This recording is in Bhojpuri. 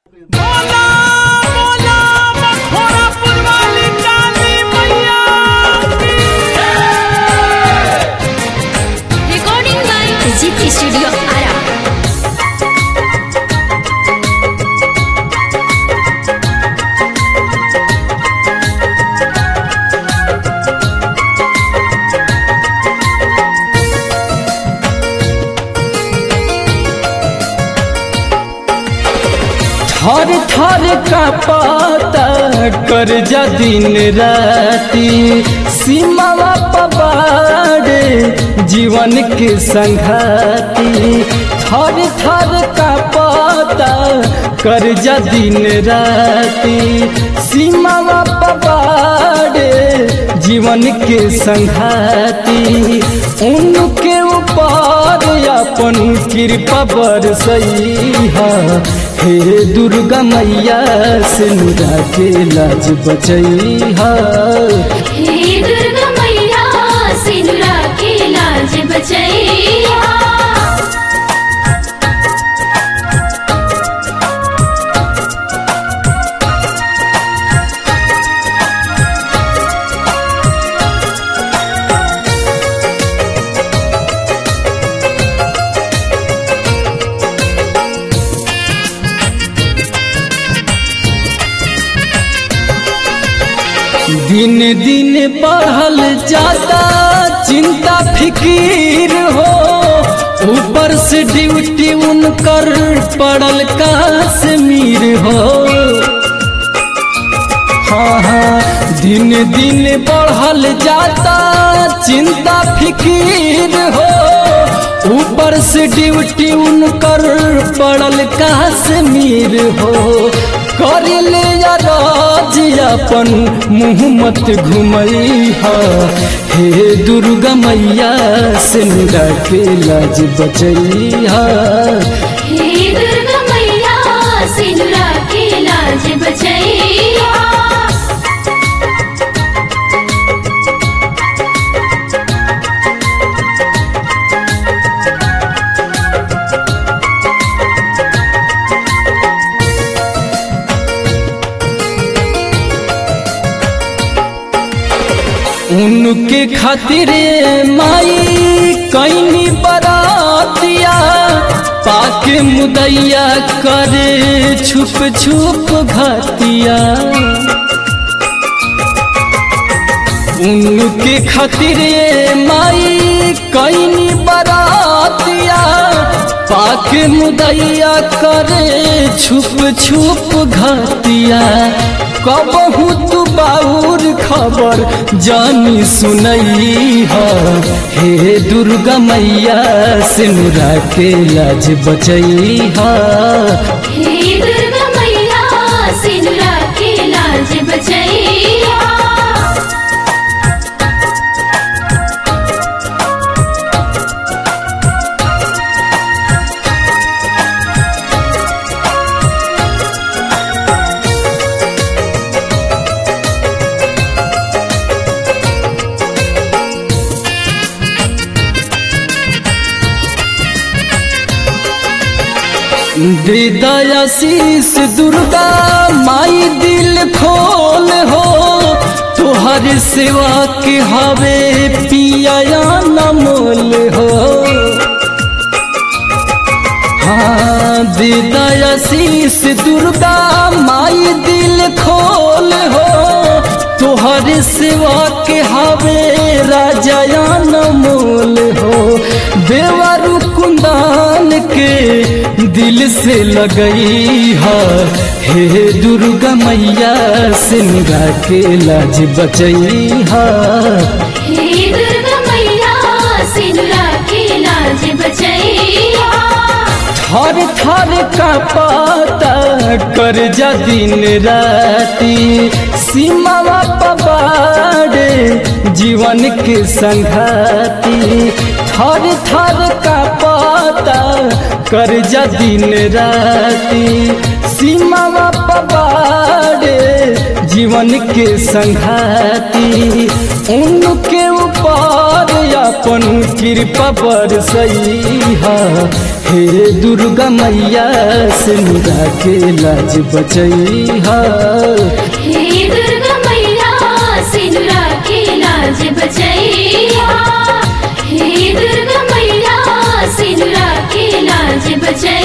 बोला बोला मखोरा पुरवाली काली मैया की recording by GT Studio Ara. थर थर का पाता कर जा दिन राती सीमावा पबारे जीवन के संघाती थर थर का पाता कर जा दिन राती सीमावा पबारे जीवन के संघाती उनके ऊपर अपन कृपा बरसई है हे दुर्गा मैया से नुरा के लाज बचई है हे दुर्गा मैया सिंदूरा के लाज बचैया दिन दिन बढ़ल जाता चिंता फिकीर हो ऊपर से ड्यूटी उनकर पड़ल कश्मीर हो हाँ हाँ दिन दिन बढ़ल जाता चिंता फिकीर हो ऊपर से ड्यूटी उनकर पड़ल कश्मीर हो कर ले राज अपन मुँह मत घुमई हा हे दुर्गा मैया से के लाज बचई हा हे दुर्गा मैया सिंदूरा के लाज बचैया उनके खातिर माई कैनी बरातिया पाके मुदैया करे छुप छुप घातिया उनके खातिर माई कैनी बरातिया पाके मुदैया करे छुप छुप घातिया कबहू तू बाउर खबर जानी सुनई है हे दुर्गा मैया सिनुरा के लाज बचई है हे दुर्गा मैया सिंदूरा के लाज बचैया हृदयाशीष दुर्गा माई दिल खोल हो तुहर सेवा के हवे पिया नमोल हो हाँ हृदयाशीष दुर्गा माई दिल खोल हो तुहर सेवा के हवे राजा नमोल हो देवरु कुंदान के दिल से लगई है हे दुर्गा मैया सिंगा के लाज बचई है हे दुर्गा मैया सिंदूरा के लाज बचैया थर थर का पाता कर जा दिन राती सीमावा पबारे जीवन के संघाती थर थर का पाता कर जा दिन राती सीमावा पबारे जीवन के संघाती उनके ऊपर पर अपन कृपा बरसैहा हे दुर्गा मैया से मुरा के लाज बचैहा हे दुर्गा मैया सिनुरा के लाज बचैया हे दुर्गा मैया सिनुरा के लाज बचैया